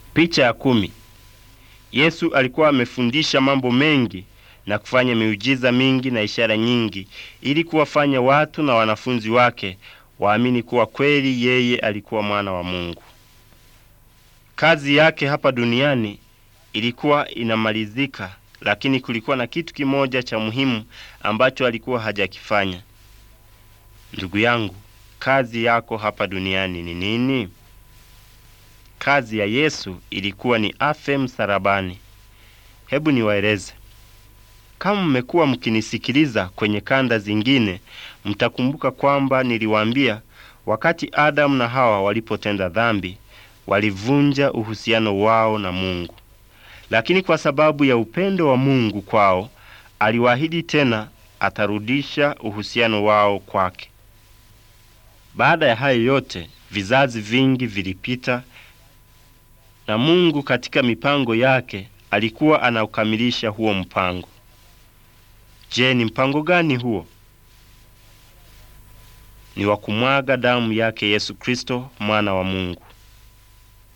Picha ya kumi. Yesu alikuwa amefundisha mambo mengi na kufanya miujiza mingi na ishara nyingi ili kuwafanya watu na wanafunzi wake waamini kuwa kweli yeye alikuwa mwana wa Mungu. Kazi yake hapa duniani ilikuwa inamalizika, lakini kulikuwa na kitu kimoja cha muhimu ambacho alikuwa hajakifanya. Ndugu yangu, kazi yako hapa duniani ni nini? Kazi ya Yesu ilikuwa ni afe msalabani. Hebu niwaeleze. Kama mmekuwa mkinisikiliza kwenye kanda zingine, mtakumbuka kwamba niliwaambia wakati Adamu na Hawa walipotenda dhambi, walivunja uhusiano wao na Mungu. Lakini kwa sababu ya upendo wa Mungu kwao, aliwaahidi tena atarudisha uhusiano wao kwake. Baada ya hayo yote, vizazi vingi vilipita na Mungu katika mipango yake alikuwa anaukamilisha huo mpango. Je, ni mpango gani huo? Ni wa kumwaga damu yake Yesu Kristo mwana wa Mungu.